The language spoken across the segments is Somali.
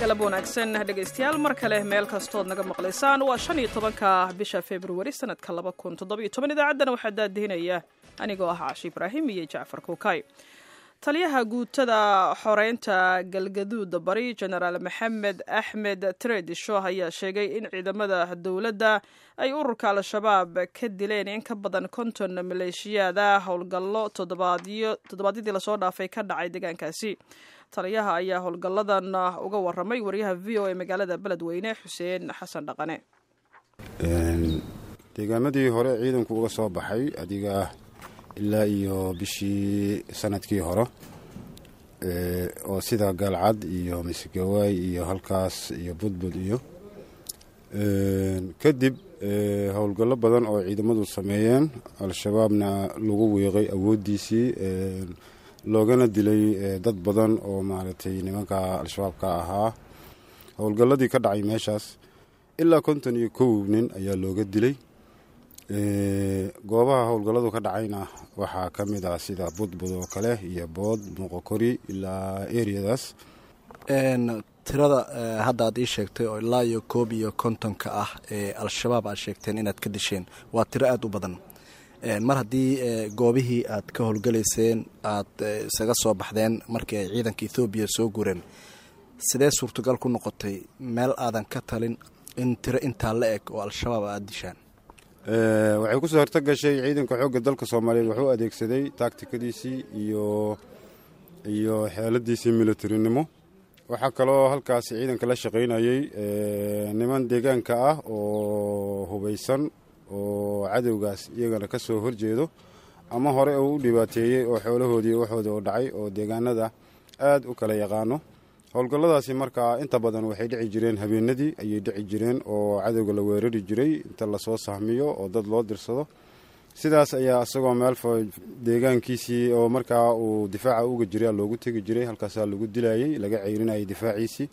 galab wanaagsan dhegaystayaal mar kale meel kastood naga maqlaysaan waa shan iyo tobanka bisha februari sanadka laba kun toddobiyo toban idaacaddana waxaa daadihinaya anigoo ah caashi ibraahim iyo jacfar kuukay taliyaha guutada xoreynta galgaduuda bari jenaraal maxamed axmed tredisho ayaa sheegay in ciidamada dowladda ay ururka al-shabaab ka dileen in ka badan konton maleeshiyaada howlgallo toddobaadyadii lasoo dhaafay ka dhacay deegaankaasi taliyaha ayaa howlgalladan uga waramay wariyaha v o e magaalada beledweyne xuseen xasan dhaqane deegaamadii hore ciidanku uga soo baxay adiga ilaa iyo bishii sanadkii hore oo sida gaalcad iyo misgawaay iyo halkaas iyo budbud iyo kadib howlgallo badan oo ciidamadu sameeyeen al-shabaabna lagu wiiqay awooddiisii loogana dilay dad badan oo maaragtay nimanka al-shabaabka ahaa howlgalladii ka dhacay meeshaas ilaa konton iyo kow nin ayaa looga dilay goobaha howlgalladu ka dhacayna waxaa ka mid ah sida budbud oo kale iyo bood muuqokori ilaa eriyadaas tirada hadda aad ii sheegtay oo ilaa iyo koob iyo kontonka ah ee al-shabaab aad sheegteen inaad ka disheen waa tiro aada u badan mar haddii goobihii aad ka howlgalayseen aad isaga soo baxdeen markii ay ciidanka ethoobiya soo gureen sidee suurtagal ku noqotay meel aadan ka talin in tiro intaa la eg oo al-shabaab aada dishaan waxay kusoo horto gashay ciidanka xoogga dalka soomaaliyeed wuxuu adeegsaday taagtikadiisii iyo iyo xeeladiisii militarinimo waxaa kaloo halkaasi ciidanka la shaqaynayay niman deegaanka ah oo hubaysan oo cadowgaas iyagana ka soo horjeedo ama hore uu u dhibaateeyey oo xoolahoodii waxooda u dhacay oo deegaanada aad u kala yaqaano howlgalladaasi markaa inta badan waxay dhici jireen habeenadii ayay dhici jireen oo cadowga la weerari jiray inta lasoo sahmiyo oo dad loo dirsado sidaas ayaa isagoo meel deegaankiisii oo markaa uu difaaca uga jiray loogu tegi jiray halkaasaa lagu dilayey laga ceyrinayay difaaciisii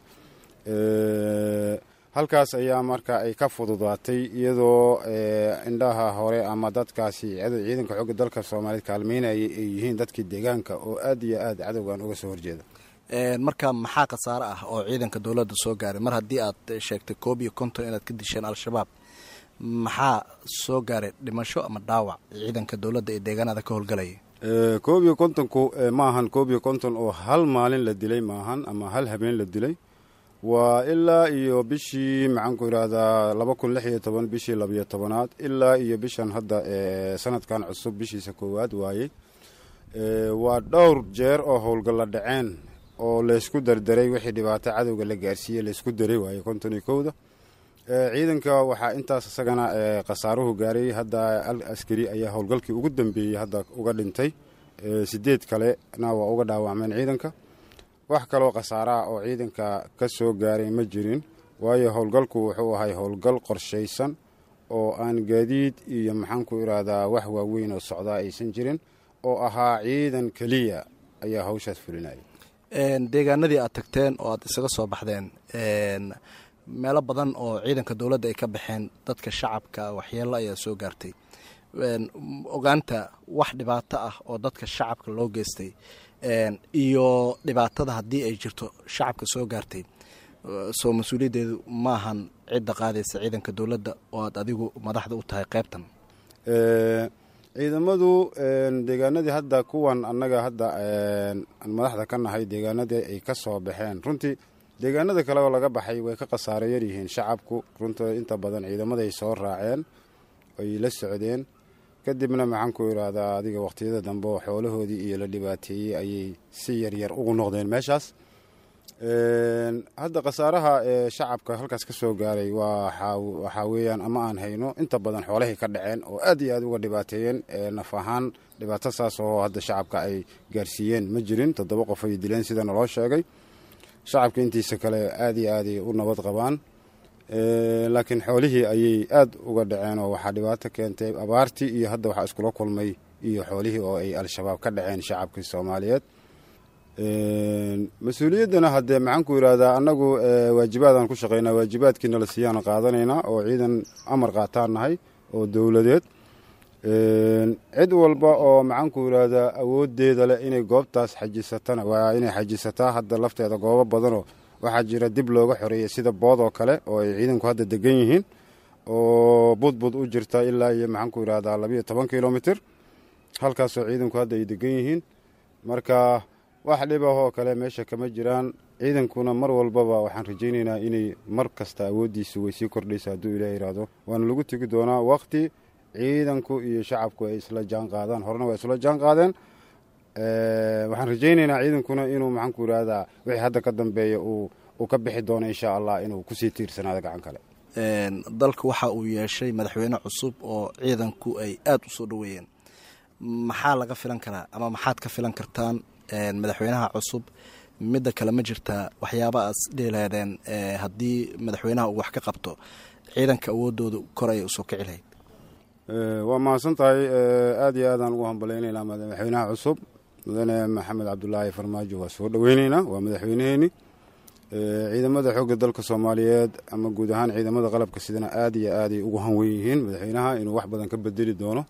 halkaas ayaa marka ay ka fududaatay iyadoo indhaha hore ama dadkaasi ciidanka xooga dalka soomaaliyeed kaalmeynayay ay yihiin dadkii deegaanka oo aad iyo aad cadowgan uga soo horjeeda marka maxaa khasaare ah oo ciidanka dowladda soo gaaray mar haddii aad sheegtay koob iyo konton inaad ka disheen al-shabaab maxaa soo gaaray dhimasho ama dhaawac ciidanka dowladda ee deegaanada ka howlgalaya koob iyo kontonku maahan koob iyo konton oo hal maalin la dilay maahan ama hal habeen la dilay waa ilaa iyo bishii maxaanku idhaahdaa laba kun lix iyo toban bishii labiyo tobanaad ilaa iyo bishan hadda sanadkan cusub bishiisa koowaad waayey waa dhowr jeer oo howlgalla dhaceen oo laysku dardaray wixii dhibaato cadowga la gaarsiiyey laysku daray waaye konton iyo kowda ciidanka waxaa intaas isagana khasaaruhu gaaray hadda al askari ayaa howlgalkii ugu dambeeyey hadda uga dhintay sideed kalena waa uga dhaawacmeen ciidanka wax kaloo khasaaraha oo ciidanka ka soo gaaray ma jirin waayo howlgalku wuxuu ahay howlgal qorshaysan oo aan gaadiid iyo maxaanku idhaahdaa wax waaweyn oo socdaa aysan jirin oo ahaa ciidan keliya ayaa hawshaas fulinaya deegaanadii aad tagteen oo aad isaga soo baxdeen meelo badan oo ciidanka dowladda ay ka baxeen dadka shacabka waxyeello ayaa soo gaartay ogaanta wax dhibaato ah oo dadka shacabka loo geystay iyo dhibaatada haddii ay jirto shacabka soo gaartay soo mas-uuliyaddeedu maahan cidda qaadaysa ciidanka dowladda oo aad adigu madaxda u tahay qaybtan ciidamadu deegaanadii hadda kuwan annaga hadda aan madaxda ka nahay deegaanadii ay ka soo baxeen runtii deegaanada kale oo laga baxay way ka khasaaro yar yihiin shacabku runta inta badan ciidamaday soo raaceen ay la socdeen kadibna maxaanku idhaahdaa adiga waqtiyada dambe oo xoolahoodii iyo la dhibaateeyey ayay si yaryar ugu noqdeen meeshaas hadda khasaaraha ee shacabka halkaas ka soo gaaray waxaa weeyaan ama aan hayno inta badan xoolahay ka dhaceen oo aad iyo aad uga dhibaateeyeen naf ahaan dhibaato saas oo hadda shacabka ay gaarsiiyeen ma jirin toddoba qof ay dileen sida naloo sheegay shacabka intiisa kale aad iyo aaday u nabad qabaan laakiin xoolihii ayay aad uga dhaceen oo waxaa dhibaato keentay abaartii iyo hadda waxaa iskula kulmay iyo xoolihii oo ay al-shabaab ka dhaceen shacabkii soomaaliyeed mas-uuliyaddana haddee maxaanku yidhaahdaa annagu waajibaadaan ku shaqaynaa waajibaadkiina la siiyaan qaadanaynaa oo ciidan amar qaataan nahay oo dowladeed cid walba oo maxaanku yidhaahdaa awoodeeda leh inay goobtaas xajisatana waa inay xajisataa hadda lafteeda goobo badanoo waxaa jira dib looga xoreeyey sida bood oo kale oo ay ciidanku hadda degan yihiin oo budbud u jirta ilaa iyo maxaan ku yidhahdaa labiiyo toban kilomitr halkaasoo ciidanku hadda ay degan yihiin marka wax dhibahoo kale meesha kama jiraan ciidankuna mar walbaba waxaan rajaynaynaa inay mar kasta awooddiisu way sii kordhaysa hadduu ilaah yidhaahdo waana lagu tegi doonaa waqti ciidanku iyo shacabku ay isla jaan qaadaan horena waa isla jaan qaadeen waxaan rajaynaynaa ciidankuna inuu maxaan ku yidhahdaa wixii hadda ka dambeeya uu ka bixi doono insha allah inuu kusii tiirsanaado gacan kale dalka waxa uu yeeshay madaxweyne cusub oo ciidanku ay aada u soo dhoweeyeen maxaa laga filan karaa ama maxaad ka filan kartaan madaxweynaha cusub midda kale ma jirtaa waxyaaba aad dhiileedeen haddii madaxweynaha uu wax ka qabto ciidanka awoodooda kor ayay usoo kici lahayd waa mahadsan tahay aada iyo aadaan ugu hambalaynaynaa madaxweynaha cusub mudane maxamed cabdulaahi farmaajo waa soo dhoweyneynaa waa madaxweyneheeni ciidamada xoogga dalka soomaaliyeed ama guud ahaan ciidamada qalabka sidana aada iyo aaday ugu hanwen yihiin madaxweynaha inuu wax badan ka bedeli doono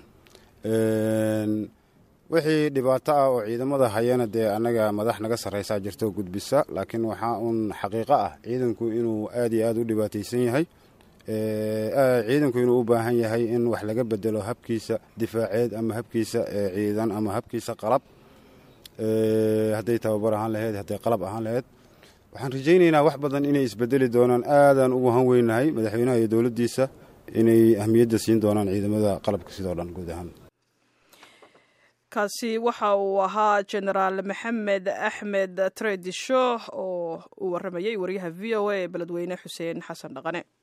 wixii dhibaato ah oo ciidamada hayana dee annaga madax naga sarreysaa jirto gudbisa laakiin waxaa uun xaqiiqo ah ciidanku inuu aada iyo aada u dhibaataysan yahay ciidanku inuu u baahan yahay in wax laga bedelo habkiisa difaaceed ama habkiisa ciidan ama habkiisa qalab hadday tababar ahaan laheyd hadday qalab ahaan laheyd waxaan rajaynaynaa wax badan inay isbedeli doonaan aadaan ugu hanweynahay madaxweynaha iyo dowladdiisa inay ahmiyadda siin doonaan ciidamada qalabka sidoo dhan guud ahaan kaasi waxa uu ahaa genaraal maxamed axmed tredisho oo uu waramayay wariyaha v o a ee beledweyne xuseen xasan dhaqane